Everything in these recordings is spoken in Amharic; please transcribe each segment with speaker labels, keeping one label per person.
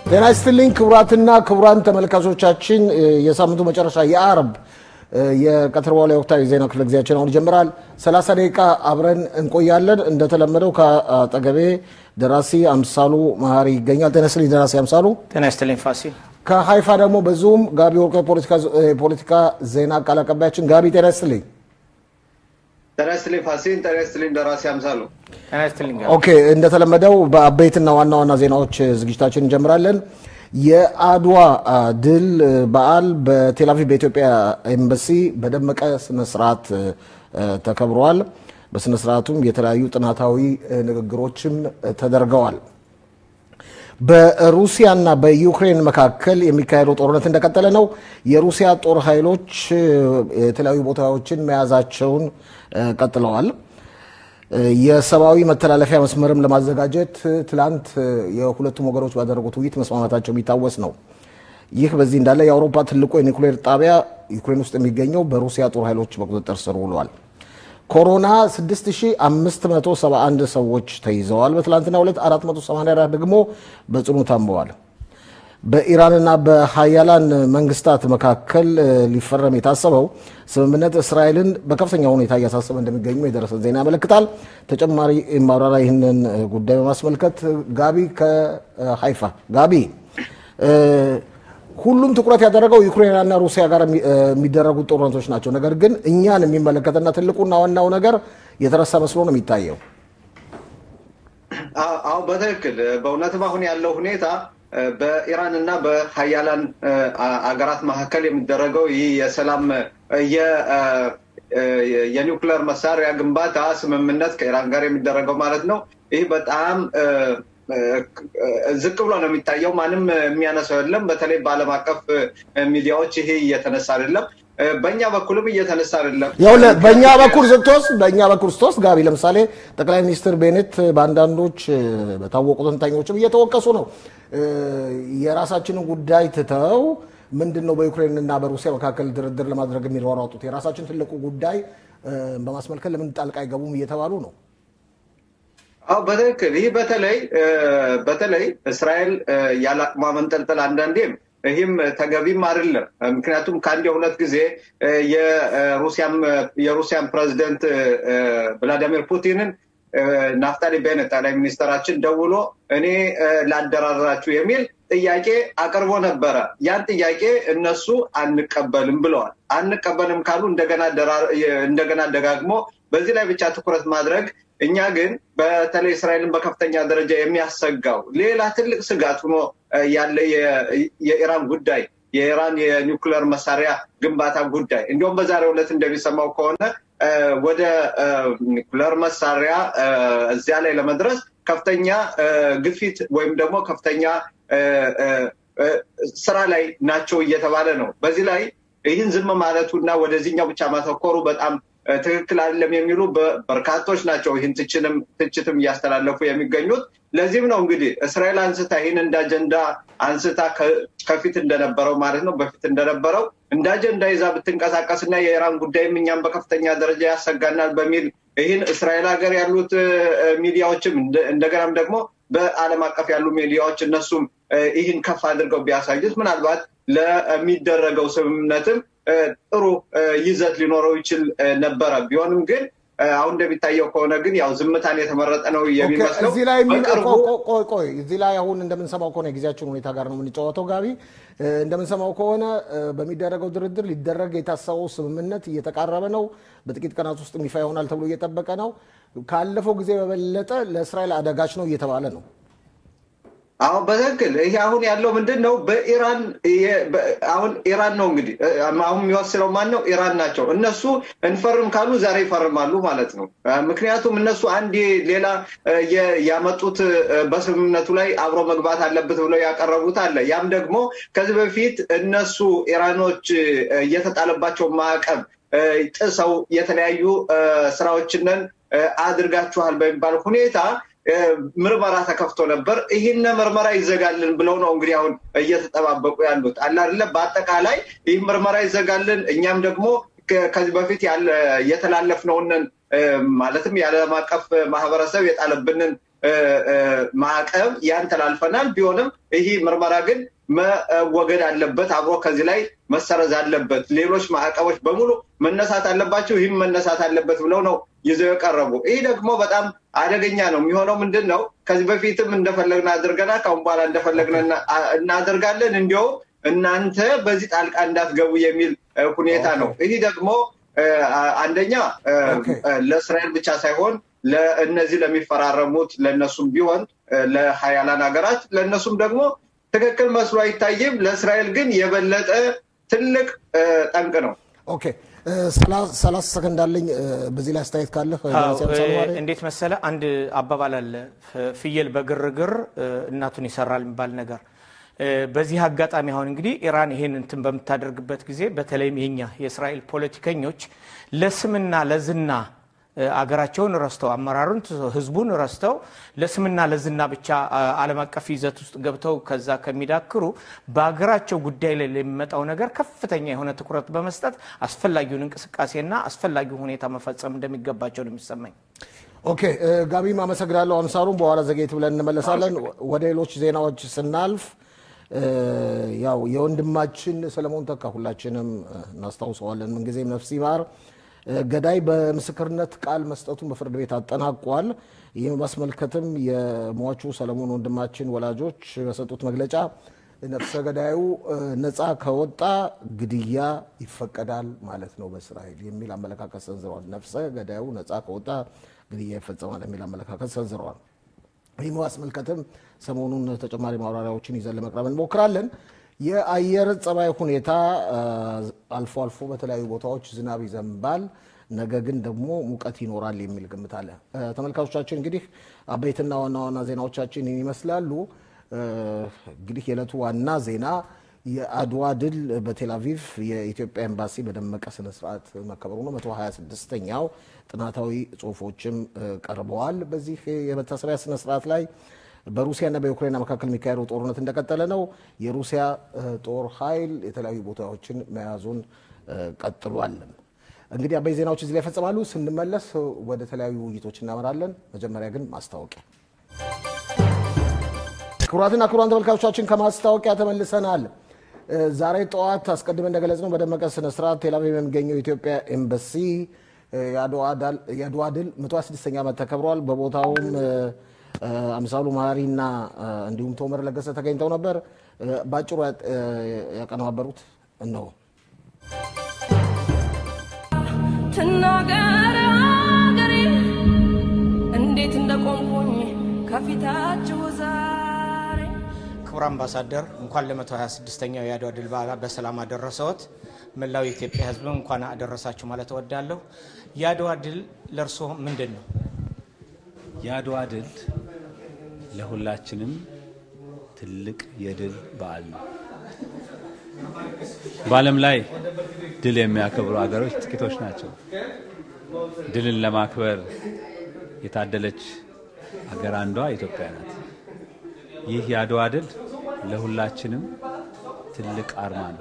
Speaker 1: ጤና ይስጥልኝ ክቡራትና ክቡራን ተመልካቾቻችን፣ የሳምንቱ መጨረሻ የአርብ የቀትር በኋላ የወቅታዊ ዜና ክፍለ ጊዜያችን አሁን ይጀምራል። 30 ደቂቃ አብረን እንቆያለን። እንደተለመደው ከአጠገቤ ደራሲ አምሳሉ መሀሪ ይገኛል። ጤና ይስጥልኝ ደራሲ አምሳሉ።
Speaker 2: ጤና ይስጥልኝ ፋሲል።
Speaker 1: ከሀይፋ ደግሞ በዙም ጋቢ ወርቆ የፖለቲካ ዜና ቃል አቀባያችን። ጋቢ ጤና ይስጥልኝ።
Speaker 3: ጤና ይስጥልኝ ፋሲል። ጤና ይስጥልኝ ደራሲ አምሳሉ።
Speaker 2: ጤና ይስጥልኝ
Speaker 1: ኦኬ፣ እንደተለመደው በአበይትና ዋና ዋና ዜናዎች ዝግጅታችን እንጀምራለን። የአድዋ ድል በዓል በቴልአቪቭ በኢትዮጵያ ኤምባሲ በደመቀ ስነስርዓት ተከብረዋል። በስነስርዓቱም የተለያዩ ጥናታዊ ንግግሮችም ተደርገዋል። በሩሲያና በዩክሬን መካከል የሚካሄደው ጦርነት እንደቀጠለ ነው። የሩሲያ ጦር ኃይሎች የተለያዩ ቦታዎችን መያዛቸውን ቀጥለዋል። የሰብአዊ መተላለፊያ መስመርም ለማዘጋጀት ትላንት የሁለቱም ወገኖች ባደረጉት ውይይት መስማማታቸው የሚታወስ ነው። ይህ በዚህ እንዳለ የአውሮፓ ትልቁ የኒውክሌር ጣቢያ ዩክሬን ውስጥ የሚገኘው በሩሲያ ጦር ኃይሎች በቁጥጥር ስር ውሏል። ኮሮና 6571 ሰዎች ተይዘዋል። በትላንትናው ዕለት 484 ደግሞ በጽኑ ታመዋል። በኢራንና በሀያላን መንግስታት መካከል ሊፈረም የታሰበው ስምምነት እስራኤልን በከፍተኛ ሁኔታ እያሳሰበ እንደሚገኙ የደረሰ ዜና ያመለክታል። ተጨማሪ ማብራሪያ ይህንን ጉዳይ በማስመልከት ጋቢ ከሀይፋ ጋቢ ሁሉም ትኩረት ያደረገው ዩክሬንና ሩሲያ ጋር የሚደረጉት ጦርነቶች ናቸው። ነገር ግን እኛን የሚመለከትና ትልቁና ዋናው ነገር የተረሳ መስሎ ነው የሚታየው።
Speaker 3: አዎ በትክክል በእውነትም አሁን ያለው ሁኔታ በኢራን እና በሀያላን አገራት መካከል የሚደረገው ይህ የሰላም የኒውክለር መሳሪያ ግንባታ ስምምነት ከኢራን ጋር የሚደረገው ማለት ነው። ይህ በጣም ዝቅ ብሎ ነው የሚታየው። ማንም የሚያነሳው የለም። በተለይ በዓለም አቀፍ ሚዲያዎች ይሄ እየተነሳ አይደለም። በእኛ በኩልም እየተነሳ አይደለም።
Speaker 1: በእኛ በኩል ስትወስድ በእኛ በኩል ስትወስድ ጋቢ ለምሳሌ ጠቅላይ ሚኒስትር ቤኔት በአንዳንዶች በታወቁ ተንታኞችም እየተወቀሱ ነው። የራሳችንን ጉዳይ ትተው ምንድን ነው በዩክሬንና በሩሲያ መካከል ድርድር ለማድረግ የሚሯሯጡት የራሳችን ትልቁ ጉዳይ በማስመልከት ለምን ጣልቃ አይገቡም እየተባሉ ነው።
Speaker 3: አዎ በትክክል ይህ በተለይ በተለይ እስራኤል ያለ አቅሟ መንጠልጠል አንዳንዴም ይህም ተገቢም አይደለም። ምክንያቱም ከአንድ የሁለት ጊዜ የሩሲያን ፕሬዚደንት ቭላዲሚር ፑቲንን ናፍታሊ ቤኔት ጠቅላይ ሚኒስትራችን ደውሎ እኔ ላደራድራችሁ የሚል ጥያቄ አቅርቦ ነበረ። ያን ጥያቄ እነሱ አንቀበልም ብለዋል። አንቀበልም ካሉ እንደገና ደጋግሞ በዚህ ላይ ብቻ ትኩረት ማድረግ እኛ ግን በተለይ እስራኤልን በከፍተኛ ደረጃ የሚያሰጋው ሌላ ትልቅ ስጋት ሆኖ ያለ የኢራን ጉዳይ የኢራን የኒውክለር መሳሪያ ግንባታ ጉዳይ እንዲሁም በዛሬው ዕለት እንደሚሰማው ከሆነ ወደ ኒውክለር መሳሪያ እዚያ ላይ ለመድረስ ከፍተኛ ግፊት ወይም ደግሞ ከፍተኛ ስራ ላይ ናቸው እየተባለ ነው። በዚህ ላይ ይህን ዝም ማለቱ እና ወደዚህኛው ብቻ ማተኮሩ በጣም ትክክል አይደለም የሚሉ በርካቶች ናቸው። ይህን ትችትም እያስተላለፉ የሚገኙት ለዚህም ነው እንግዲህ እስራኤል አንስታ ይህን እንደ አጀንዳ አንስታ ከፊት እንደነበረው ማለት ነው በፊት እንደነበረው እንደ አጀንዳ ይዛ ብትንቀሳቀስ እና የኢራን ጉዳይም እኛም በከፍተኛ ደረጃ ያሰጋናል በሚል ይህን እስራኤል ሀገር ያሉት ሚዲያዎችም እንደገናም ደግሞ በዓለም አቀፍ ያሉ ሚዲያዎች እነሱም ይህን ከፍ አድርገው ቢያሳዩት ምናልባት ለሚደረገው ስምምነትም ጥሩ ይዘት ሊኖረው ይችል ነበረ። ቢሆንም ግን አሁን እንደሚታየው ከሆነ ግን ያው ዝምታን የተመረጠ ነው የሚመስለው።
Speaker 1: እዚህ ላይ ቆይ እዚህ ላይ አሁን እንደምንሰማው ከሆነ የጊዜያችን ሁኔታ ጋር ነው የምንጫወተው። ጋቢ እንደምንሰማው ከሆነ በሚደረገው ድርድር ሊደረግ የታሰበው ስምምነት እየተቃረበ ነው። በጥቂት ቀናት ውስጥ ይፋ ይሆናል ተብሎ እየጠበቀ ነው። ካለፈው ጊዜ በበለጠ ለእስራኤል አደጋች ነው እየተባለ ነው።
Speaker 3: አሁን በትክክል ይሄ አሁን ያለው ምንድን ነው? በኢራን አሁን ኢራን ነው እንግዲህ አሁን የሚወስነው ማን ነው? ኢራን ናቸው። እነሱ እንፈርም ካሉ ዛሬ ይፈርማሉ ማለት ነው። ምክንያቱም እነሱ አንድ ሌላ ያመጡት በስምምነቱ ላይ አብሮ መግባት አለበት ብለው ያቀረቡት አለ። ያም ደግሞ ከዚህ በፊት እነሱ ኢራኖች እየተጣለባቸው ማዕቀብ ጥሰው የተለያዩ ስራዎችንን አድርጋችኋል በሚባል ሁኔታ ምርመራ ተከፍቶ ነበር። ይህን ምርመራ ይዘጋልን ብለው ነው እንግዲህ አሁን እየተጠባበቁ ያሉት አለ አይደለ። በአጠቃላይ ይህ ምርመራ ይዘጋልን፣ እኛም ደግሞ ከዚህ በፊት የተላለፍነውን ማለትም የዓለም አቀፍ ማህበረሰብ የጣለብንን ማዕቀብ ያን ተላልፈናል። ቢሆንም ይህ ምርመራ ግን መወገድ አለበት፣ አብሮ ከዚህ ላይ መሰረዝ አለበት፣ ሌሎች ማዕቀቦች በሙሉ መነሳት አለባቸው፣ ይህም መነሳት አለበት ብለው ነው ይዘው የቀረቡ። ይህ ደግሞ በጣም አደገኛ ነው የሚሆነው ምንድን ነው? ከዚህ በፊትም እንደፈለግን አድርገናል፣ ከአሁን በኋላ እንደፈለግን እናደርጋለን። እንዲያውም እናንተ በዚህ ጣልቃ እንዳትገቡ የሚል ሁኔታ ነው። ይህ ደግሞ አንደኛ ለእስራኤል ብቻ ሳይሆን ለእነዚህ ለሚፈራረሙት ለእነሱም ቢሆን ለሀያላን ሀገራት ለእነሱም ደግሞ ትክክል መስሎ አይታይም። ለእስራኤል ግን የበለጠ ትልቅ ጠንቅ ነው።
Speaker 1: ኦኬ ሰላሳ ሰከንድ አለኝ። በዚህ ላይ አስተያየት ካለህ
Speaker 2: እንዴት መሰለ፣ አንድ አባባል አለ፣ ፍየል በግርግር እናቱን ይሰራል የሚባል ነገር። በዚህ አጋጣሚ አሁን እንግዲህ ኢራን ይሄን እንትን በምታደርግበት ጊዜ በተለይም የኛ የእስራኤል ፖለቲከኞች ለስምና ለዝና አገራቸውን ረስተው አመራሩን ህዝቡን ረስተው ለስምና ለዝና ብቻ ዓለም አቀፍ ይዘት ውስጥ ገብተው ከዛ ከሚዳክሩ በሀገራቸው ጉዳይ ላይ ለሚመጣው ነገር ከፍተኛ የሆነ ትኩረት በመስጠት አስፈላጊውን እንቅስቃሴና አስፈላጊውን ሁኔታ መፈጸም እንደሚገባቸው ነው የሚሰማኝ።
Speaker 1: ኦኬ ጋቢም አመሰግናለሁ። አምሳሩን በኋላ ዘጌት ብለን እንመለሳለን። ወደ ሌሎች ዜናዎች ስናልፍ ያው የወንድማችን ሰለሞን ተካ ሁላችንም እናስታውሰዋለን። ምንጊዜም ነፍስ ይማር ገዳይ በምስክርነት ቃል መስጠቱን በፍርድ ቤት አጠናቋል። ይህ በማስመልከትም የሟቹ ሰለሞን ወንድማችን ወላጆች በሰጡት መግለጫ ነፍሰ ገዳዩ ነፃ ከወጣ ግድያ ይፈቀዳል ማለት ነው በእስራኤል የሚል አመለካከት ሰንዝረዋል። ነፍሰ ገዳዩ ነፃ ከወጣ ግድያ ይፈጸማል የሚል አመለካከት ሰንዝረዋል። ይህ በማስመልከትም ሰሞኑን ተጨማሪ ማብራሪያዎችን ይዘን ለመቅረብ እንሞክራለን። የአየር ጸባይ ሁኔታ አልፎ አልፎ በተለያዩ ቦታዎች ዝናብ ይዘንባል፣ ነገ ግን ደግሞ ሙቀት ይኖራል የሚል ግምት አለ። ተመልካቾቻችን እንግዲህ አበይትና ዋና ዋና ዜናዎቻችን ይመስላሉ። እንግዲህ የዕለቱ ዋና ዜና የአድዋ ድል በቴል አቪቭ የኢትዮጵያ ኤምባሲ በደመቀ ስነስርዓት መከበሩ ነው። 126ኛው ጥናታዊ ጽሁፎችም ቀርበዋል። በዚህ የመታሰቢያ ስነስርዓት ላይ በሩሲያና በዩክሬን መካከል የሚካሄደው ጦርነት እንደቀጠለ ነው። የሩሲያ ጦር ኃይል የተለያዩ ቦታዎችን መያዙን ቀጥሏል። እንግዲህ አበይ ዜናዎች እዚህ ላይ ይፈጸማሉ። ስንመለስ ወደ ተለያዩ ውይይቶች እናመራለን። መጀመሪያ ግን ማስታወቂያ። ክቡራትና ክቡራን ተመልካቾቻችን ከማስታወቂያ ተመልሰናል። ዛሬ ጠዋት አስቀድመን እንደገለጽ ነው በደመቀ ስነስርዓት ቴልአቪቭ የሚገኘው የኢትዮጵያ ኤምባሲ የአድዋ ድል 126ኛ ዓመት ተከብሯል። በቦታውም አምሳሉ መሀሪና እንዲሁም ቶመር ለገሰ ተገኝተው ነበር። በአጭሩ ያቀነባበሩት እነሆ።
Speaker 4: ትናገር ሀገሬ እንዴት እንደቆምኩኝ ከፊታችሁ ዛሬ።
Speaker 2: ክቡር አምባሳደር እንኳን ለ126ኛው የአድዋ ድል በዓል በሰላም አደረሰዎት። መላው የኢትዮጵያ ሕዝብ እንኳን አደረሳችሁ ማለት እወዳለሁ። የአድዋ ድል ለእርስዎ ምንድን ነው?
Speaker 5: የአድዋ ድል ለሁላችንም ትልቅ የድል በዓል ነው። በዓለም ላይ ድል የሚያከብሩ ሀገሮች ጥቂቶች ናቸው። ድልን ለማክበር የታደለች ሀገር አንዷ ኢትዮጵያ ናት። ይህ የአድዋ ድል ለሁላችንም ትልቅ አርማ ነው።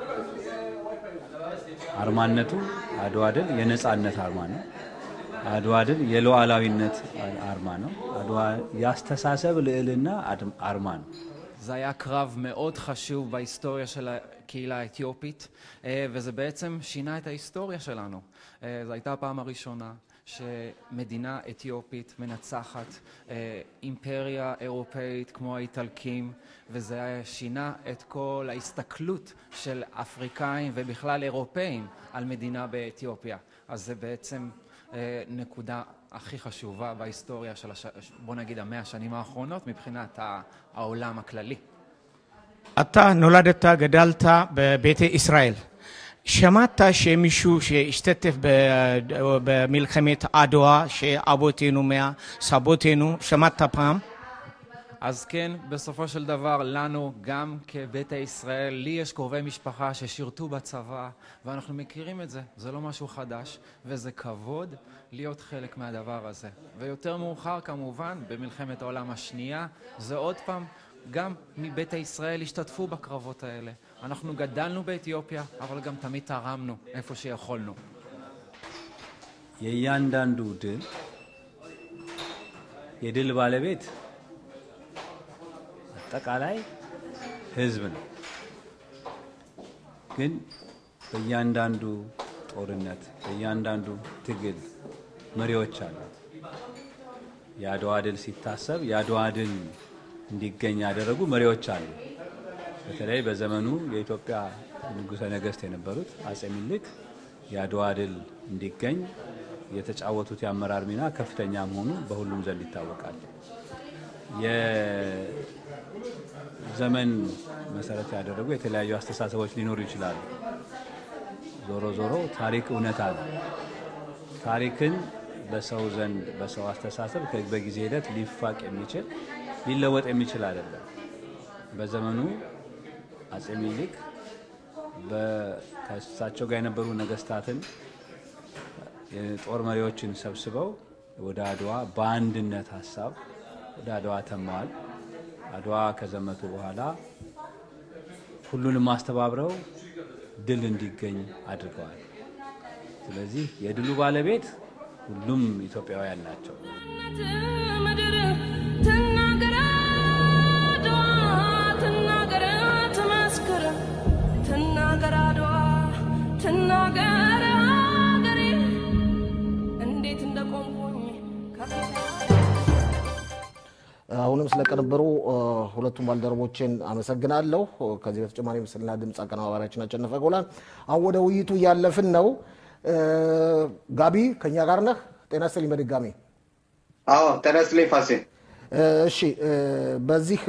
Speaker 5: አርማነቱ አድዋ ድል የነጻነት አርማ ነው። አድዋ ድል የሉዓላዊነት አርማ ነው። አድዋ የአስተሳሰብ ልዕልና አርማ ነው።
Speaker 6: זה היה קרב מאוד חשוב בהיסטוריה של הקהילה האתיופית, וזה בעצם שינה את ההיסטוריה שלנו. זו הייתה הפעם הראשונה שמדינה אתיופית מנצחת אימפריה אירופאית כמו האיטלקים, וזה שינה את כל ההסתכלות של אפריקאים ובכלל אירופאים על מדינה באתיופיה. אז זה בעצם נקודה הכי חשובה בהיסטוריה של, הש... בוא נגיד, המאה השנים האחרונות מבחינת העולם הכללי.
Speaker 2: אתה נולדת, גדלת בביתי ישראל. שמעת שמישהו שהשתתף במלחמת עדווה, שאבותינו, סבותינו, שמעת פעם?
Speaker 6: אז כן, בסופו של דבר, לנו, גם כביתא ישראל, לי יש קרובי משפחה ששירתו בצבא, ואנחנו מכירים את זה. זה לא משהו חדש, וזה כבוד להיות חלק מהדבר הזה. ויותר מאוחר, כמובן, במלחמת העולם השנייה, זה עוד פעם, גם מביתא ישראל השתתפו בקרבות האלה. אנחנו גדלנו באתיופיה, אבל גם תמיד תרמנו איפה שיכולנו.
Speaker 5: የእያንዳንዱ ድል የድል ባለቤት አጠቃላይ ህዝብ ነው። ግን በእያንዳንዱ ጦርነት በእያንዳንዱ ትግል መሪዎች አሉ። የአድዋ ድል ሲታሰብ የአድዋ ድል እንዲገኝ ያደረጉ መሪዎች አሉ። በተለይ በዘመኑ የኢትዮጵያ ንጉሠ ነገሥት የነበሩት አጼ ምኒልክ የአድዋ ድል እንዲገኝ የተጫወቱት የአመራር ሚና ከፍተኛ መሆኑ በሁሉም ዘንድ ይታወቃል። የዘመን መሰረት ያደረጉ የተለያዩ አስተሳሰቦች ሊኖሩ ይችላሉ። ዞሮ ዞሮ ታሪክ እውነታ ነው። ታሪክን በሰው ዘንድ በሰው አስተሳሰብ በጊዜ ሂደት ሊፋቅ የሚችል ሊለወጥ የሚችል አይደለም። በዘመኑ አጼ ሚኒሊክ ከእሳቸው ጋር የነበሩ ነገስታትን የጦር መሪዎችን ሰብስበው ወደ አድዋ በአንድነት ሀሳብ ወደ አድዋ ተማዋል። አድዋ ከዘመቱ በኋላ ሁሉንም አስተባብረው ድል እንዲገኝ አድርገዋል። ስለዚህ የድሉ ባለቤት ሁሉም ኢትዮጵያውያን ናቸው።
Speaker 4: ምድር ትናገር አድዋ ትናገር ትመስክር ትናገር አድዋ ትናገር ሀገሬ እንዴት እንደቆምኩኝ ከፊት
Speaker 1: አሁንም ስለቀነበሩ ሁለቱም ባልደረቦችን አመሰግናለሁ። ከዚህ በተጨማሪ ምስልና ድምፅ አቀነባባሪያችን አሸነፈ ጎላን። አሁን ወደ ውይይቱ እያለፍን ነው። ጋቢ ከኛ ጋር ነህ? ጤና ይስጥልኝ በድጋሚ።
Speaker 3: አዎ ጤና ይስጥልኝ ፋሲል።
Speaker 1: እሺ በዚህ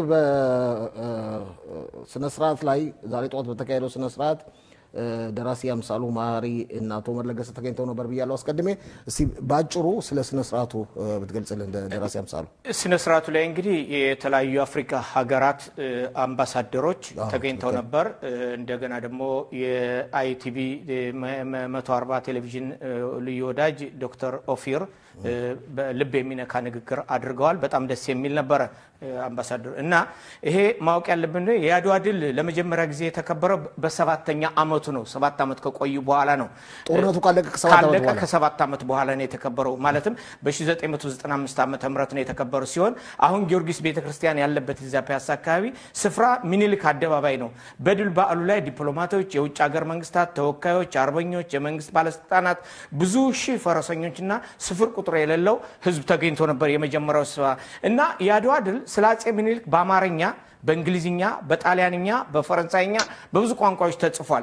Speaker 1: በስነስርዓት ላይ ዛሬ ጠዋት በተካሄደው ስነስርዓት ደራሲ አምሳሉ ማሪ እና አቶ መለገሰ ተገኝተው ነበር ብያለሁ አስቀድሜ። እስቲ በአጭሩ ስለ ስነስርዓቱ ብትገልጽልን ደራሲ አምሳሉ።
Speaker 2: ስነ ስርዓቱ ላይ እንግዲህ የተለያዩ የአፍሪካ ሀገራት አምባሳደሮች ተገኝተው ነበር። እንደገና ደግሞ የአይቲቪ መቶ አርባ ቴሌቪዥን ልዩ ወዳጅ ዶክተር ኦፊር ልብ የሚነካ ንግግር አድርገዋል። በጣም ደስ የሚል ነበረ አምባሳደሩ እና ይሄ ማወቅ ያለብን የአድዋ ድል ለመጀመሪያ ጊዜ የተከበረው በሰባተኛ አመቱ ነው። ሰባት ዓመት ከቆዩ በኋላ ነው።
Speaker 1: ጦርነቱ ካለቀ ከሰባት ዓመት
Speaker 2: ካለቀ
Speaker 1: በኋላ
Speaker 2: ከሰባት ዓመት በኋላ ነው የተከበረው። ማለትም በ1995 ዓመተ ምህረት ነው የተከበረው ሲሆን አሁን ጊዮርጊስ ቤተክርስቲያን ያለበት እዚያ ፒያሳ አካባቢ ስፍራ ሚኒልክ አደባባይ ነው። በድል በዓሉ ላይ ዲፕሎማቶች፣ የውጭ ሀገር መንግስታት ተወካዮች፣ አርበኞች፣ የመንግስት ባለስልጣናት፣ ብዙ ሺህ ፈረሰኞችና ስፍር ቁጥር የሌለው ህዝብ ተገኝቶ ነበር የመጀመሪያው ስብሰባ እና የአድዋ ድል ስለ አጼ ሚኒልክ በአማርኛ በእንግሊዝኛ፣ በጣሊያንኛ፣ በፈረንሳይኛ በብዙ ቋንቋዎች ተጽፏል።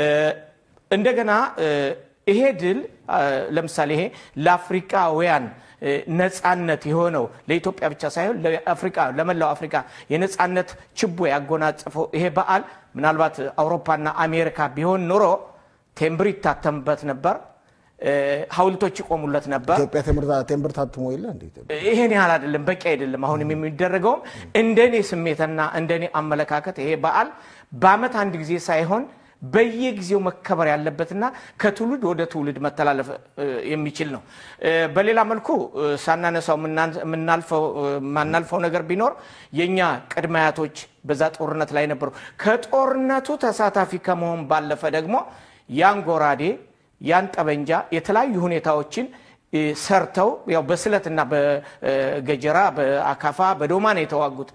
Speaker 2: እንደገና ይሄ ድል ለምሳሌ ይሄ ለአፍሪካውያን ነጻነት የሆነው ለኢትዮጵያ ብቻ ሳይሆን ለአፍሪካ ለመላው አፍሪካ የነጻነት ችቦ ያጎናጸፈው ይሄ በዓል ምናልባት አውሮፓና አሜሪካ ቢሆን ኖሮ ቴምብር ይታተምበት ነበር፣ ሐውልቶች ይቆሙለት ነበር።
Speaker 1: ኢትዮጵያ ቴምብር ታትሞ የለ እንዴ?
Speaker 2: ይሄን ያህል አይደለም፣ በቂ አይደለም። አሁንም የሚደረገውም እንደኔ ስሜትና እንደኔ አመለካከት ይሄ በዓል በአመት አንድ ጊዜ ሳይሆን በየጊዜው መከበር ያለበትና ከትውልድ ወደ ትውልድ መተላለፍ የሚችል ነው። በሌላ መልኩ ሳናነሳው የማናልፈው ነገር ቢኖር የእኛ ቅድመ አያቶች በዛ ጦርነት ላይ ነበሩ። ከጦርነቱ ተሳታፊ ከመሆን ባለፈ ደግሞ ያን ጎራዴ ያን ጠበንጃ የተለያዩ ሁኔታዎችን ሰርተው ያው በስለትና በገጀራ በአካፋ በዶማ ነው የተዋጉት።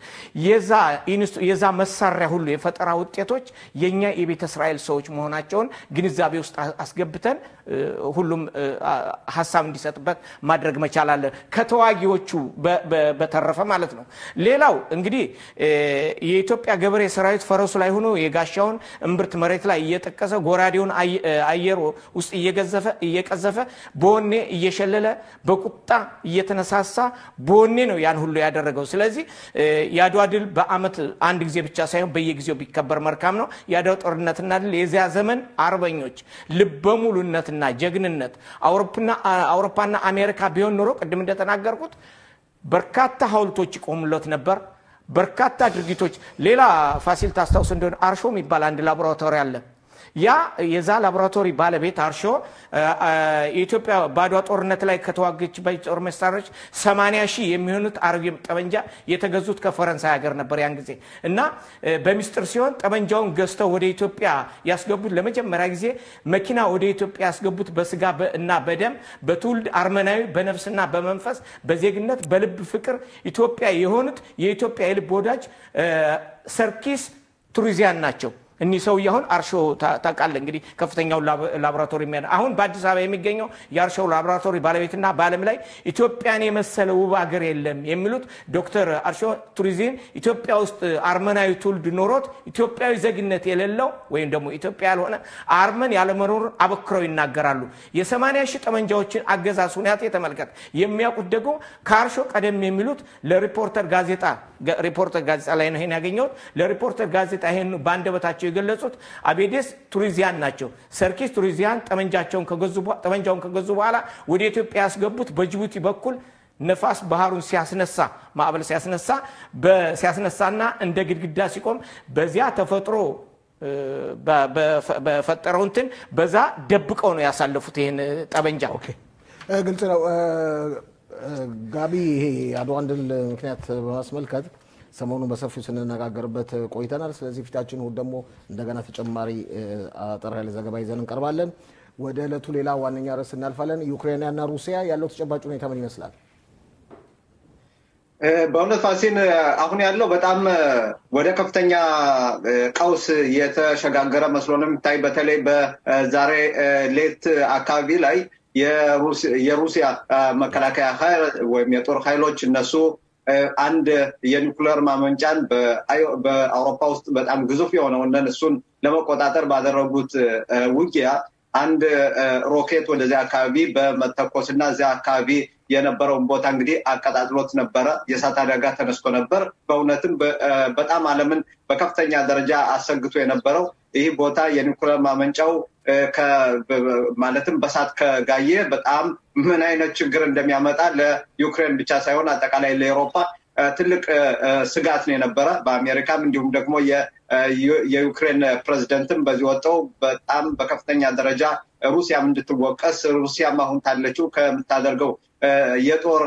Speaker 2: የዛ መሳሪያ ሁሉ የፈጠራ ውጤቶች የእኛ የቤተ እስራኤል ሰዎች መሆናቸውን ግንዛቤ ውስጥ አስገብተን ሁሉም ሀሳብ እንዲሰጥበት ማድረግ መቻል አለ። ከተዋጊዎቹ በተረፈ ማለት ነው። ሌላው እንግዲህ የኢትዮጵያ ገበሬ ሰራዊት ፈረሱ ላይ ሆኖ የጋሻውን እምብርት መሬት ላይ እየጠቀሰ ጎራዴውን አየር ውስጥ እየቀዘፈ በወኔ እየሸለለ በቁጣ እየተነሳሳ በወኔ ነው ያን ሁሉ ያደረገው። ስለዚህ የአድዋ ድል በአመት አንድ ጊዜ ብቻ ሳይሆን በየጊዜው ቢከበር መልካም ነው። የአድዋ ጦርነትና ድል የዚያ ዘመን አርበኞች ልበሙሉነትና ጀግንነት አውሮፓና አሜሪካ ቢሆን ኖሮ ቅድም እንደተናገርኩት በርካታ ሐውልቶች ይቆሙለት ነበር። በርካታ ድርጊቶች ሌላ ፋሲል ታስታውስ እንደሆነ አርሾ የሚባል አንድ ላቦራቶሪ አለ። ያ የዛ ላቦራቶሪ ባለቤት አርሾ የኢትዮጵያ በአድዋ ጦርነት ላይ ከተዋገችበት ጦር መሳሪያዎች 80 ሺህ የሚሆኑት አረብ ጠመንጃ የተገዙት ከፈረንሳይ ሀገር ነበር ያን ጊዜ እና በሚስጥር ሲሆን ጠመንጃውን ገዝተው ወደ ኢትዮጵያ ያስገቡት ለመጀመሪያ ጊዜ መኪና ወደ ኢትዮጵያ ያስገቡት በስጋ እና በደም በትውልድ አርመናዊ በነፍስና በመንፈስ በዜግነት በልብ ፍቅር ኢትዮጵያ የሆኑት የኢትዮጵያ የልብ ወዳጅ ሰርኪስ ቱሪዚያን ናቸው። እኒህ ሰውዬ አሁን አርሾ ታውቃለህ እንግዲህ ከፍተኛውን ላቦራቶሪ የሚያ አሁን በአዲስ አበባ የሚገኘው የአርሾ ላቦራቶሪ ባለቤትና በዓለም ላይ ኢትዮጵያን የመሰለ ውብ ሀገር የለም የሚሉት ዶክተር አርሾ ቱሪዝም ኢትዮጵያ ውስጥ አርመናዊ ትውልድ ኖሮት ኢትዮጵያዊ ዜግነት የሌለው ወይም ደግሞ ኢትዮጵያ ያልሆነ አርመን ያለመኖሩን አበክረው ይናገራሉ። የሰማንያ ሺህ ጠመንጃዎችን አገዛዝ ሁኔታ ተመልከት። የሚያውቁት ደግሞ ከአርሾ ቀደም የሚሉት ለሪፖርተር ጋዜጣ ሪፖርተር ጋዜጣ ላይ ነው ይሄን ያገኘሁት። ለሪፖርተር ጋዜጣ ይሄን በአንደበታቸው የገለጹት አቤዴስ ቱሪዚያን ናቸው። ሰርኪስ ቱሪዚያን ጠመንጃቸውን ጠመንጃውን ከገዙ በኋላ ወደ ኢትዮጵያ ያስገቡት በጅቡቲ በኩል ነፋስ ባህሩን ሲያስነሳ ማዕበል ሲያስነሳ ሲያስነሳና እንደ ግድግዳ ሲቆም በዚያ ተፈጥሮ በፈጠረው እንትን በዛ ደብቀው ነው ያሳለፉት ይህን ጠመንጃ።
Speaker 1: ግልጽ ነው። ጋቢ ይሄ አድዋን ድል ምክንያት በማስመልከት ሰሞኑን በሰፊው ስንነጋገርበት ቆይተናል። ስለዚህ ፊታችን እሑድ ደግሞ እንደገና ተጨማሪ አጠር ያለ ዘገባ ይዘን እንቀርባለን። ወደ ዕለቱ ሌላ ዋነኛ ርዕስ እናልፋለን። ዩክሬንና ሩሲያ ያለው ተጨባጭ ሁኔታ ምን ይመስላል?
Speaker 3: በእውነት ፋሲን አሁን ያለው በጣም ወደ ከፍተኛ ቀውስ የተሸጋገረ መስሎ ነው የሚታይ። በተለይ በዛሬ ሌት አካባቢ ላይ የሩሲያ መከላከያ ኃይል ወይም የጦር ኃይሎች እነሱ አንድ የኒኩለር ማመንጫን በአውሮፓ ውስጥ በጣም ግዙፍ የሆነውን እሱን ለመቆጣጠር ባደረጉት ውጊያ አንድ ሮኬት ወደዚያ አካባቢ በመተኮስ እና እዚያ አካባቢ የነበረውን ቦታ እንግዲህ አቀጣጥሎት ነበረ። የእሳት አደጋ ተነስቶ ነበር። በእውነትም በጣም ዓለምን በከፍተኛ ደረጃ አሰግቶ የነበረው ይህ ቦታ የኒኩለር ማመንጫው ማለትም በሳት ከጋየ በጣም ምን አይነት ችግር እንደሚያመጣ ለዩክሬን ብቻ ሳይሆን አጠቃላይ ለኤሮፓ ትልቅ ስጋት ነው የነበረ። በአሜሪካም እንዲሁም ደግሞ የዩክሬን ፕሬዚደንትም በዚህ ወጥተው በጣም በከፍተኛ ደረጃ ሩሲያም እንድትወቀስ ሩሲያም አሁን ታለችው ከምታደርገው የጦር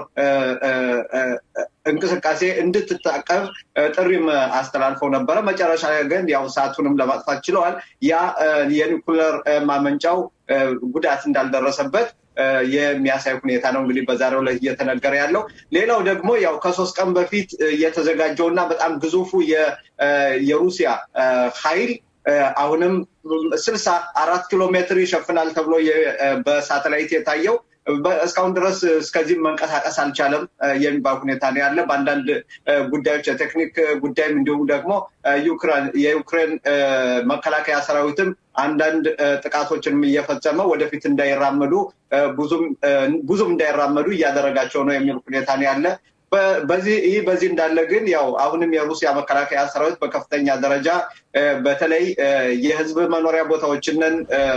Speaker 3: እንቅስቃሴ እንድትታቀብ ጥሪም አስተላልፈው ነበረ። መጨረሻ ግን ያው እሳቱንም ለማጥፋት ችለዋል። ያ የኒኩለር ማመንጫው ጉዳት እንዳልደረሰበት የሚያሳይ ሁኔታ ነው እንግዲህ በዛሬው ላይ እየተነገረ ያለው። ሌላው ደግሞ ያው ከሶስት ቀን በፊት የተዘጋጀው እና በጣም ግዙፉ የሩሲያ ኃይል አሁንም ስልሳ አራት ኪሎ ሜትር ይሸፍናል ተብሎ በሳተላይት የታየው እስካሁን ድረስ እስከዚህም መንቀሳቀስ አልቻለም የሚባል ሁኔታ ነው ያለ። በአንዳንድ ጉዳዮች የቴክኒክ ጉዳይም እንዲሁም ደግሞ የዩክሬን መከላከያ ሰራዊትም አንዳንድ ጥቃቶችንም እየፈጸመ ወደፊት እንዳይራመዱ ብዙም እንዳይራመዱ እያደረጋቸው ነው የሚል ሁኔታ ነው ያለ። በዚህ ይህ በዚህ እንዳለ ግን ያው አሁንም የሩሲያ መከላከያ ሰራዊት በከፍተኛ ደረጃ በተለይ የህዝብ መኖሪያ ቦታዎችንን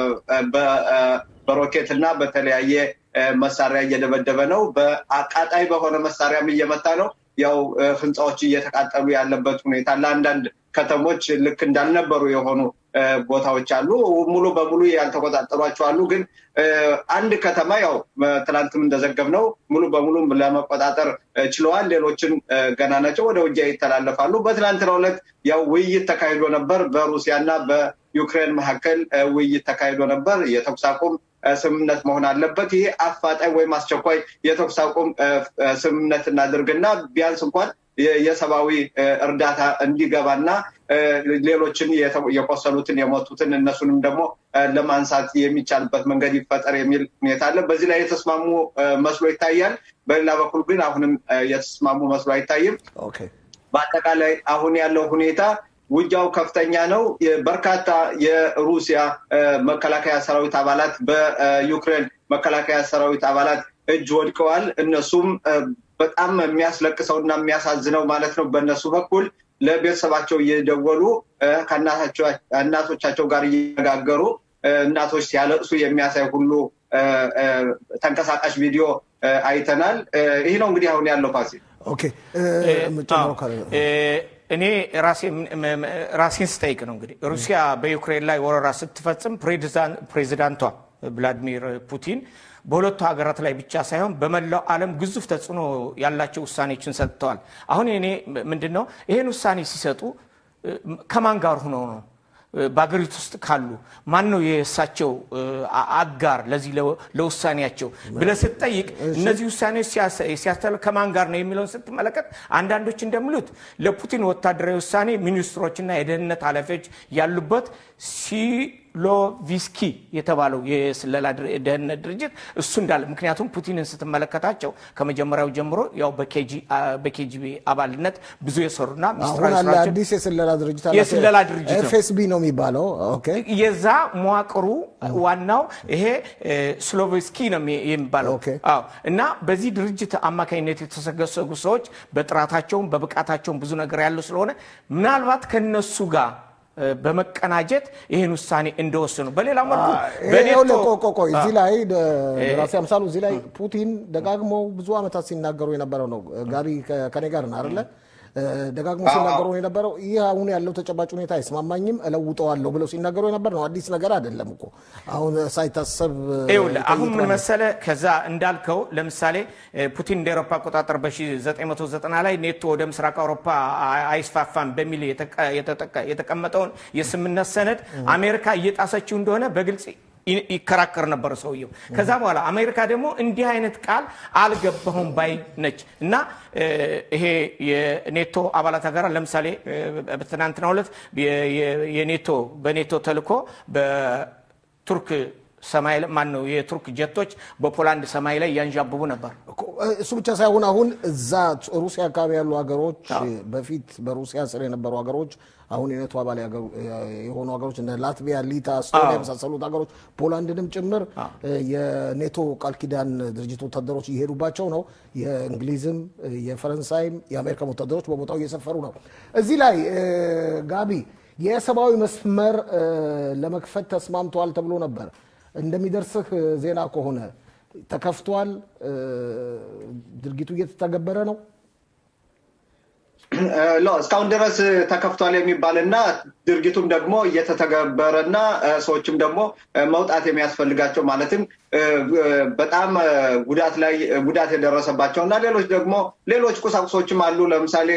Speaker 3: በሮኬት እና በተለያየ መሳሪያ እየደበደበ ነው። በአቃጣይ በሆነ መሳሪያም እየመታ ነው። ያው ህንፃዎች እየተቃጠሉ ያለበት ሁኔታ ለአንዳንድ ከተሞች ልክ እንዳልነበሩ የሆኑ ቦታዎች አሉ። ሙሉ በሙሉ ያልተቆጣጠሯቸው አሉ። ግን አንድ ከተማ ያው ትናንትም እንደዘገብ ነው ሙሉ በሙሉ ለመቆጣጠር ችለዋል። ሌሎችን ገና ናቸው፣ ወደ ውጊያ ይተላለፋሉ። በትናንትናው ዕለት ያው ውይይት ተካሂዶ ነበር። በሩሲያና በዩክሬን መካከል ውይይት ተካሂዶ ነበር። የተኩስ አቁም ስምምነት መሆን አለበት። ይሄ አፋጣኝ ወይም አስቸኳይ የተኩስ አቁም ስምምነት እናድርግና ቢያንስ እንኳን የሰብአዊ እርዳታ እንዲገባና ሌሎችን የቆሰሉትን የሞቱትን እነሱንም ደግሞ ለማንሳት የሚቻልበት መንገድ ይፈጠር የሚል ሁኔታ አለ። በዚህ ላይ የተስማሙ መስሎ ይታያል። በሌላ በኩል ግን አሁንም የተስማሙ መስሎ አይታይም። በአጠቃላይ አሁን ያለው ሁኔታ ውጊያው ከፍተኛ ነው። በርካታ የሩሲያ መከላከያ ሰራዊት አባላት በዩክሬን መከላከያ ሰራዊት አባላት እጅ ወድቀዋል። እነሱም በጣም የሚያስለቅሰው እና የሚያሳዝነው ማለት ነው በእነሱ በኩል ለቤተሰባቸው እየደወሉ ከእናቶቻቸው ጋር እየነጋገሩ እናቶች ሲያለቅሱ የሚያሳይ ሁሉ ተንቀሳቃሽ ቪዲዮ አይተናል። ይህ ነው እንግዲህ አሁን ያለው ፋሲል።
Speaker 1: ኦኬ
Speaker 2: እኔ ራሴን ስጠይቅ ነው እንግዲህ ሩሲያ በዩክሬን ላይ ወረራ ስትፈጽም ፕሬዚዳንቷ ቭላዲሚር ፑቲን በሁለቱ ሀገራት ላይ ብቻ ሳይሆን በመላው ዓለም ግዙፍ ተጽዕኖ ያላቸው ውሳኔዎችን ሰጥተዋል። አሁን እኔ ምንድን ነው ይህን ውሳኔ ሲሰጡ ከማን ጋር ሆነው ነው? በሀገሪቱ ውስጥ ካሉ ማን ነው የእሳቸው አጋር ለዚህ ለውሳኔያቸው ብለህ ስትጠይቅ እነዚህ ውሳኔዎች ሲያስተላልፍ ከማን ጋር ነው የሚለውን ስትመለከት አንዳንዶች እንደሚሉት ለፑቲን ወታደራዊ ውሳኔ ሚኒስትሮችና የደህንነት ኃላፊዎች ያሉበት ሲሎቪስኪ የተባለው የስለላ ደህንነት ድርጅት እሱ እንዳለ ምክንያቱም ፑቲንን ስትመለከታቸው ከመጀመሪያው ጀምሮ ያው በኬጂቢ አባልነት ብዙ የሰሩና
Speaker 1: አሁን አለ አዲስ የስለላ ድርጅት አለ።
Speaker 2: የስለላ ድርጅት ነው።
Speaker 1: ኤፍኤስቢ ነው የሚባለው። ኦኬ
Speaker 2: የዛ መዋቅሩ ዋናው ይሄ ስሎቬስኪ ነው የሚባለው።
Speaker 1: ኦኬ።
Speaker 2: አዎ። እና በዚህ ድርጅት አማካኝነት የተሰገሰጉ ሰዎች በጥራታቸውም በብቃታቸውም ብዙ ነገር ያለው ስለሆነ ምናልባት ከነሱ ጋር በመቀናጀት ይህን ውሳኔ እንደወሰኑ በሌላ መልኩ በኔቶ
Speaker 1: ቆይ እዚህ ላይ ራሴ አምሳሉ እዚህ ላይ ፑቲን ደጋግመው ብዙ ዓመታት ሲናገሩ የነበረው ነው። ጋቢ ከኔ ጋር ነው አይደለ? ደጋግሞ ሲናገሩ የነበረው ይህ አሁን ያለው ተጨባጭ ሁኔታ አይስማማኝም፣ እለውጠዋለሁ ብለው ሲናገሩ የነበር ነው። አዲስ ነገር አይደለም እኮ አሁን ሳይታሰብ
Speaker 2: ይኸውልህ አሁን ምን መሰለ፣ ከዛ እንዳልከው ለምሳሌ ፑቲን እንደ አውሮፓ አቆጣጠር በ1990 ላይ ኔቶ ወደ ምስራቅ አውሮፓ አይስፋፋም በሚል የተቀመጠውን የስምምነት ሰነድ አሜሪካ እየጣሰችው እንደሆነ በግልጽ ይከራከር ነበር ሰውየው። ከዛ በኋላ አሜሪካ ደግሞ እንዲህ አይነት ቃል አልገባሁም ባይ ነች እና ይሄ የኔቶ አባላት ሀገራት ለምሳሌ በትናንትናው ዕለት የኔቶ በኔቶ ተልኮ በቱርክ ሰማይ ማን ነው የቱርክ ጀቶች በፖላንድ ሰማይ ላይ ያንዣብቡ ነበር።
Speaker 1: እሱ ብቻ ሳይሆን አሁን እዛ ሩሲያ አካባቢ ያሉ ሀገሮች በፊት በሩሲያ ስር የነበሩ ሀገሮች አሁን የኔቶ አባል የሆኑ ሀገሮች እንደ ላትቪያ፣ ሊታ፣ ስቶኒያ የመሳሰሉት ሀገሮች ፖላንድንም ጭምር የኔቶ ቃል ኪዳን ድርጅት ወታደሮች እየሄዱባቸው ነው። የእንግሊዝም የፈረንሳይም የአሜሪካ ወታደሮች በቦታው እየሰፈሩ ነው። እዚህ ላይ ጋቢ የሰብአዊ መስመር ለመክፈት ተስማምተዋል ተብሎ ነበር። እንደሚደርስህ ዜና ከሆነ ተከፍቷል። ድርጊቱ እየተተገበረ ነው።
Speaker 3: እስካሁን ድረስ ተከፍቷል የሚባልና ድርጊቱም ደግሞ እየተተገበረና ሰዎችም ደግሞ መውጣት የሚያስፈልጋቸው ማለትም በጣም ጉዳት ላይ ጉዳት የደረሰባቸው እና ሌሎች ደግሞ ሌሎች ቁሳቁሶችም አሉ። ለምሳሌ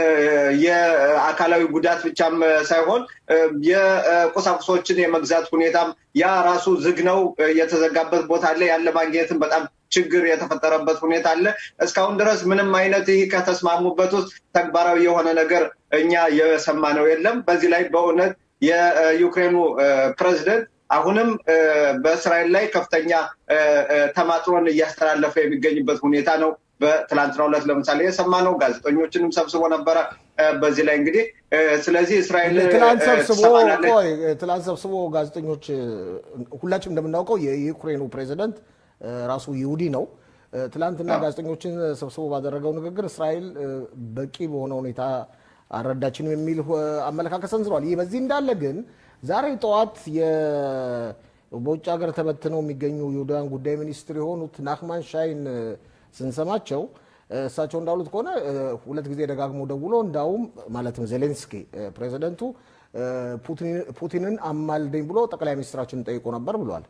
Speaker 3: የአካላዊ ጉዳት ብቻም ሳይሆን የቁሳቁሶችን የመግዛት ሁኔታም ያ ራሱ ዝግ ነው። የተዘጋበት ቦታ አለ። ያለ ማግኘትም በጣም ችግር የተፈጠረበት ሁኔታ አለ። እስካሁን ድረስ ምንም አይነት ይህ ከተስማሙበት ውስጥ ተግባራዊ የሆነ ነገር እኛ የሰማነው የለም። በዚህ ላይ በእውነት የዩክሬኑ ፕሬዚደንት አሁንም በእስራኤል ላይ ከፍተኛ ተማጥሮን እያስተላለፈ የሚገኝበት ሁኔታ ነው። በትላንትናው ዕለት ለምሳሌ የሰማነው ጋዜጠኞችንም ሰብስቦ ነበረ። በዚህ ላይ እንግዲህ ስለዚህ እስራኤል
Speaker 1: ትላንት ሰብስቦ ቆይ ትላንት ሰብስቦ ጋዜጠኞች ሁላችንም እንደምናውቀው የዩክሬኑ ፕሬዚደንት ራሱ ይሁዲ ነው። ትላንትና ጋዜጠኞችን ሰብስቦ ባደረገው ንግግር እስራኤል በቂ በሆነ ሁኔታ አልረዳችንም የሚል አመለካከት ሰንዝሯል። ይህ በዚህ እንዳለ ግን ዛሬ ጠዋት በውጭ ሀገር ተበትነው የሚገኙ የውዳን ጉዳይ ሚኒስትር የሆኑት ናክማን ሻይን ስንሰማቸው እሳቸው እንዳሉት ከሆነ ሁለት ጊዜ ደጋግሞ ደውሎ እንዳውም ማለትም ዜሌንስኪ ፕሬዚደንቱ ፑቲንን አማልደኝ ብሎ ጠቅላይ ሚኒስትራችንን ጠይቆ ነበር ብሏል።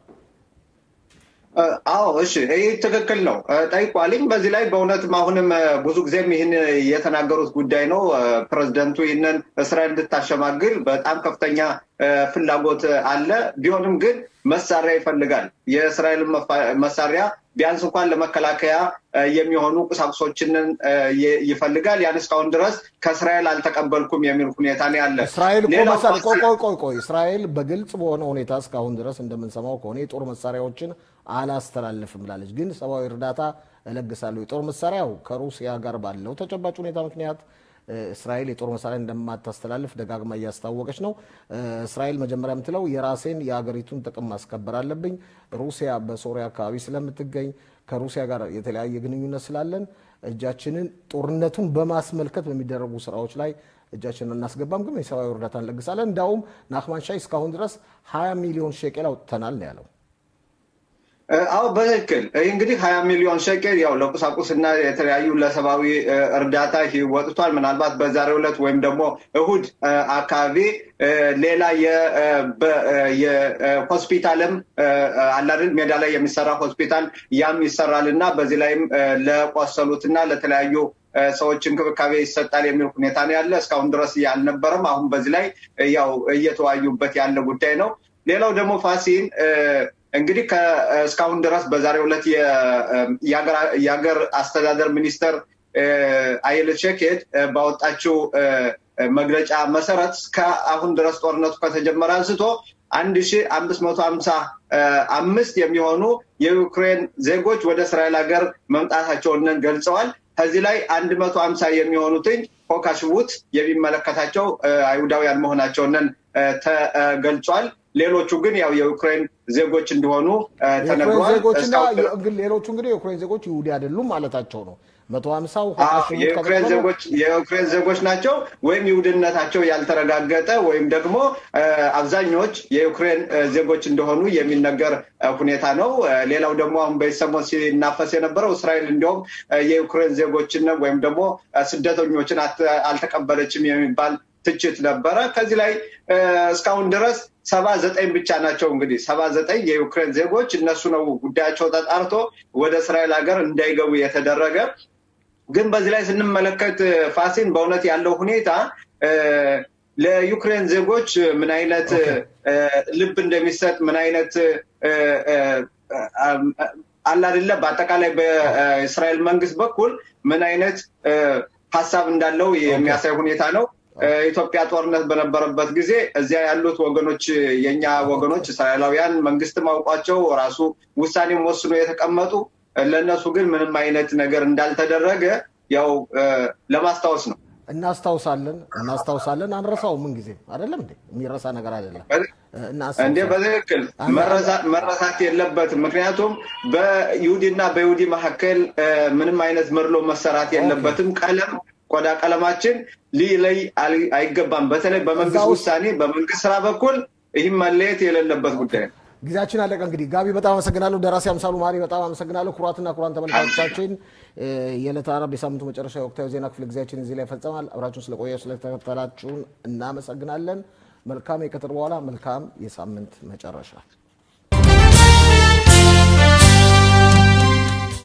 Speaker 3: አዎ እሺ፣ ይህ ትክክል ነው። ጠይቋልኝ። በዚህ ላይ በእውነትም አሁንም ብዙ ጊዜም ይህን የተናገሩት ጉዳይ ነው። ፕሬዚደንቱ ይህንን እስራኤል እንድታሸማግል በጣም ከፍተኛ ፍላጎት አለ። ቢሆንም ግን መሳሪያ ይፈልጋል። የእስራኤል መሳሪያ ቢያንስ እንኳን ለመከላከያ የሚሆኑ ቁሳቁሶችን ይፈልጋል። ያን እስካሁን ድረስ ከእስራኤል አልተቀበልኩም የሚል ሁኔታ ነው ያለ።
Speaker 1: እስራኤል እኮ መሳሪያ ቆይ ቆይ ቆይ ቆይ እስራኤል በግልጽ በሆነ ሁኔታ እስካሁን ድረስ እንደምንሰማው ከሆነ የጦር መሳሪያዎችን አላስተላልፍም ብላለች። ግን ሰብአዊ እርዳታ እለግሳለሁ። የጦር መሳሪያው ከሩሲያ ጋር ባለው ተጨባጭ ሁኔታ ምክንያት እስራኤል የጦር መሳሪያ እንደማታስተላልፍ ደጋግማ እያስታወቀች ነው። እስራኤል መጀመሪያ የምትለው የራሴን የሀገሪቱን ጥቅም ማስከበር አለብኝ። ሩሲያ በሶሪያ አካባቢ ስለምትገኝ ከሩሲያ ጋር የተለያየ ግንኙነት ስላለን እጃችንን ጦርነቱን በማስመልከት በሚደረጉ ስራዎች ላይ እጃችንን እናስገባም፣ ግን የሰብአዊ እርዳታ እንለግሳለን። እንዳውም ናክማን ሻይ እስካሁን ድረስ 20 ሚሊዮን ሼቄል አውጥተናል ነው ያለው።
Speaker 3: አዎ በትክክል ይህ እንግዲህ ሀያ ሚሊዮን ሸቄል ያው ለቁሳቁስና የተለያዩ ለሰብአዊ እርዳታ ወጥቷል። ምናልባት በዛሬው ዕለት ወይም ደግሞ እሁድ አካባቢ ሌላ የሆስፒታልም አላድል ሜዳ ላይ የሚሰራ ሆስፒታል ያም ይሰራል እና በዚህ ላይም ለቆሰሉትና ለተለያዩ ሰዎች እንክብካቤ ይሰጣል የሚል ሁኔታ ነው ያለ። እስካሁን ድረስ አልነበረም። አሁን በዚህ ላይ ያው እየተወያዩበት ያለ ጉዳይ ነው። ሌላው ደግሞ ፋሲን እንግዲህ እስካሁን ድረስ በዛሬው ዕለት የሀገር አስተዳደር ሚኒስተር አየለች ሸኬድ ባወጣችው መግለጫ መሰረት እስከ አሁን ድረስ ጦርነቱ ከተጀመረ አንስቶ አንድ ሺ አምስት መቶ ሀምሳ አምስት የሚሆኑ የዩክሬን ዜጎች ወደ እስራኤል ሀገር መምጣታቸውን ገልጸዋል። ከዚህ ላይ አንድ መቶ ሀምሳ የሚሆኑትኝ ሆካሽቡት የሚመለከታቸው አይሁዳውያን መሆናቸውን ተገልጿል። ሌሎቹ ግን ያው የዩክሬን ዜጎች እንደሆኑ ተነግሯል።
Speaker 1: ሌሎቹ እንግዲህ የዩክሬን ዜጎች ይሁዲ አይደሉም ማለታቸው ነው። መቶ ሀምሳው
Speaker 3: የዩክሬን ዜጎች የዩክሬን ዜጎች ናቸው ወይም ይሁድነታቸው ያልተረጋገጠ ወይም ደግሞ አብዛኞች የዩክሬን ዜጎች እንደሆኑ የሚነገር ሁኔታ ነው። ሌላው ደግሞ አሁን በሰሞን ሲናፈስ የነበረው እስራኤል እንዲሁም የዩክሬን ዜጎችን ወይም ደግሞ ስደተኞችን አልተቀበለችም የሚባል ትችት ነበረ። ከዚህ ላይ እስካሁን ድረስ ሰባ ዘጠኝ ብቻ ናቸው እንግዲህ ሰባ ዘጠኝ የዩክሬን ዜጎች እነሱ ነው ጉዳያቸው ተጣርቶ ወደ እስራኤል ሀገር እንዳይገቡ የተደረገ። ግን በዚህ ላይ ስንመለከት ፋሲን በእውነት ያለው ሁኔታ ለዩክሬን ዜጎች ምን አይነት ልብ እንደሚሰጥ ምን አይነት አለ አይደለ በአጠቃላይ በእስራኤል መንግስት በኩል ምን አይነት ሀሳብ እንዳለው የሚያሳይ ሁኔታ ነው። ኢትዮጵያ ጦርነት በነበረበት ጊዜ እዚያ ያሉት ወገኖች የኛ ወገኖች እስራኤላውያን መንግስትም አውቋቸው ራሱ ውሳኔም ወስኖ የተቀመጡ ለእነሱ ግን ምንም አይነት ነገር እንዳልተደረገ ያው ለማስታወስ ነው።
Speaker 1: እናስታውሳለን እናስታውሳለን፣ አንረሳው ምን ጊዜ አይደለም እንዴ? የሚረሳ ነገር አይደለም።
Speaker 3: እንዴ በትክክል መረሳት የለበትም። ምክንያቱም በይሁዲና በይሁዲ መካከል ምንም አይነት መድሎ መሰራት የለበትም። ቀለም ቆዳ ቀለማችን ሊለይ አይገባም። በተለይ በመንግስት ውሳኔ በመንግስት ስራ በኩል ይህም መለየት የሌለበት ጉዳይ ነው።
Speaker 1: ጊዜያችን አለቀ። እንግዲህ ጋቢ በጣም አመሰግናለሁ። ደራሲ አምሳሉ ማሪ በጣም አመሰግናለሁ። ኩራትና ኩራን ተመልካቾቻችን የዕለተ ዓርብ የሳምንቱ መጨረሻ የወቅታዊ ዜና ክፍለ ጊዜያችን እዚህ ላይ ይፈጸማል። አብራችሁን ስለቆያችሁ ስለተከታተላችሁን እናመሰግናለን። መልካም የቀትር በኋላ መልካም የሳምንት መጨረሻ